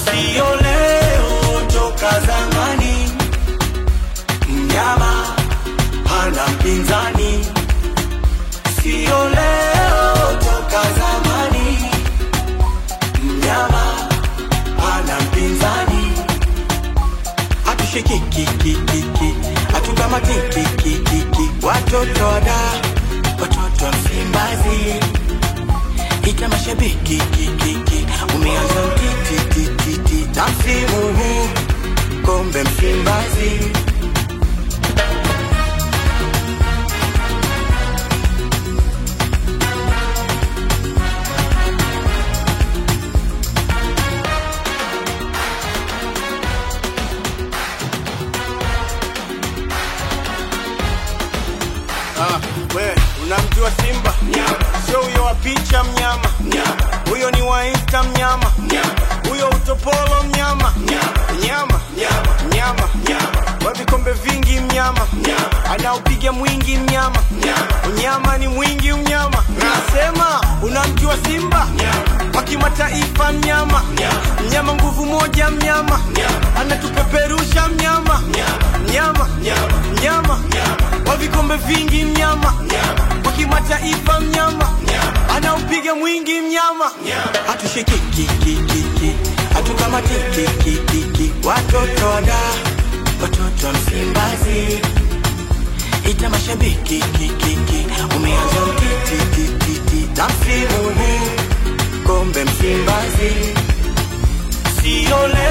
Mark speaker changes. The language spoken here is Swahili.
Speaker 1: sio leo, toka zamani. Mnyama hana mpinzani, sio leo, toka zamani. Mnyama hana mpinzani, hatushikikikikiki, hatukamatikikikiki, watoto wada, watoto wa Msimbazi ita mashabiki kikiki, umeanza mtitititi na msimu huu kombe Msimbazi.
Speaker 2: Ah, we unamjua Simba sio huyo wa picha mnyama huyo ni wa Insta mnyama huyo utopolo mnyama mnyama mnyama wa vikombe vingi mnyama anaopiga mwingi mnyama mnyama ni mwingi mnyama nasema unamjua Simba wa kimataifa mnyama mnyama nguvu moja mnyama anatupeperusha mnyama mnyama mnyama wa vikombe vingi mnyama wa kimataifa mnyama anaupiga mwingi mnyama
Speaker 1: hatushikikikikiki hatukamatikikikiki watoto wada watoto wa Msimbazi ita mashabiki kikiki umeanza mtitititi na msimu huu kombe Msimbazi sio leo